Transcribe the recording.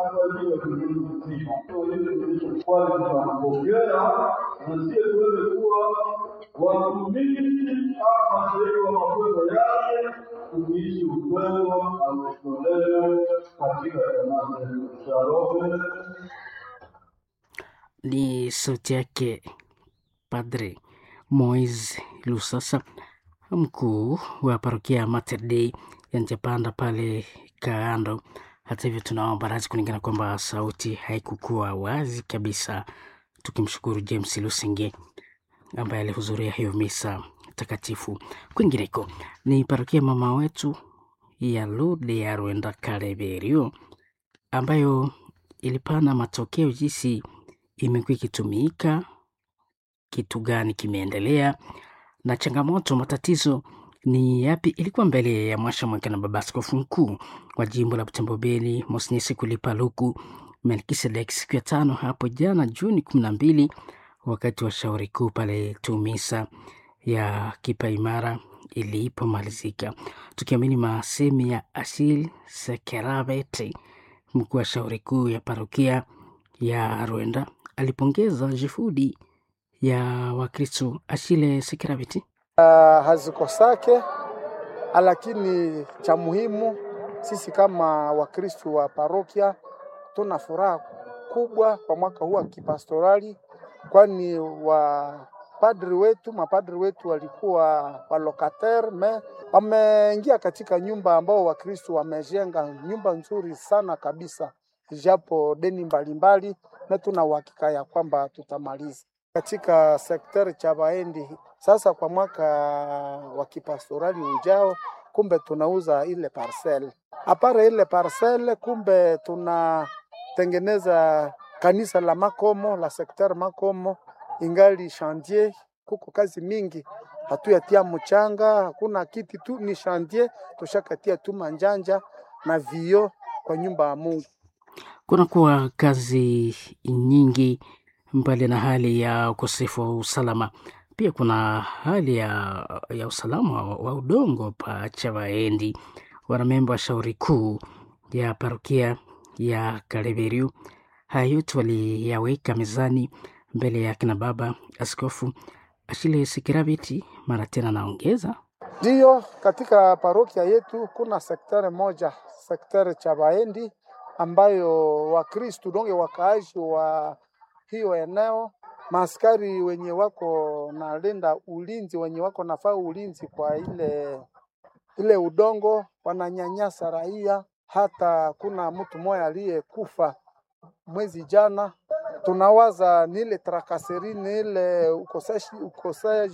hapa ndio tulizima. Kwa hiyo tulichokuwa tunapokea na sio tuweze kuwa watumishi au mashirika wa mafunzo yale kuishi ukweli au toleo katika jamaa zetu. Shalom. Ni sauti yake Padre Moise Lusasa, mkuu wa parokia ya Mater Dei ya Njapanda pale Kaando. Hata hivyo, tunaomba radhi kulingana kwamba sauti haikukuwa wazi kabisa, tukimshukuru James Lusenge ambaye alihudhuria hiyo misa takatifu. Kwingineko ni parokia mama wetu ya Lude ya Rwenda Kareberio ambayo ilipana matokeo jinsi imekuwa ikitumika, kitu gani kimeendelea na changamoto, matatizo ni yapi? Ilikuwa mbele ya mwasha mweke na baba askofu mkuu wa jimbo la Butembo Beni Mosnyesi Kulipa Luku Melkisedek siku ya tano hapo jana Juni kumi na mbili wakati wa shauri kuu pale Tumisa ya Kipa Imara ilipomalizika, tukiamini masemi ya Asil Sekerabete, mkuu wa shauri kuu ya parokia ya Rwenda, alipongeza juhudi ya Wakristo. Ashile Sekerabete uh, hazikosake, lakini cha muhimu sisi kama Wakristo wa parokia tuna furaha kubwa kwa mwaka huu wa kipastorali, kwani wapadri wetu mapadri wetu walikuwa walokater me wameingia katika nyumba ambao Wakristo wamejenga nyumba nzuri sana kabisa, japo deni mbalimbali, na tuna uhakika ya kwamba tutamaliza katika sekteri cha Baendi. Sasa kwa mwaka wa kipastorali ujao, kumbe tunauza ile parcel apare ile parcel, kumbe tunatengeneza kanisa la Makomo la sekteri Makomo, ingali chantier, kuko kazi mingi, hatuyatia mchanga, hakuna kiti tu, ni chantier, tushakatia tu manjanja na vio kwa nyumba ya Mungu. kunakuwa kazi nyingi mbali na hali ya ukosefu wa usalama, pia kuna hali ya, ya usalama wa, wa udongo pa Chavaendi. Wanamemba wa shauri kuu ya parokia ya Kaleberiu haya yote waliyaweka mezani mbele ya kina baba Askofu Ashile Sikirabiti. Mara tena naongeza Ndiyo, katika parokia yetu kuna sekteri moja, sekteri cha Baendi ambayo Wakristu donge wakaaji wa hiyo eneo, maaskari wenye wako na linda ulinzi, wenye wako nafaa ulinzi kwa ile ile udongo, wananyanyasa raia. Hata kuna mtu mmoja aliyekufa mwezi jana. Tunawaza ni ile trakaseri, ni ile ukoseshi ukoseji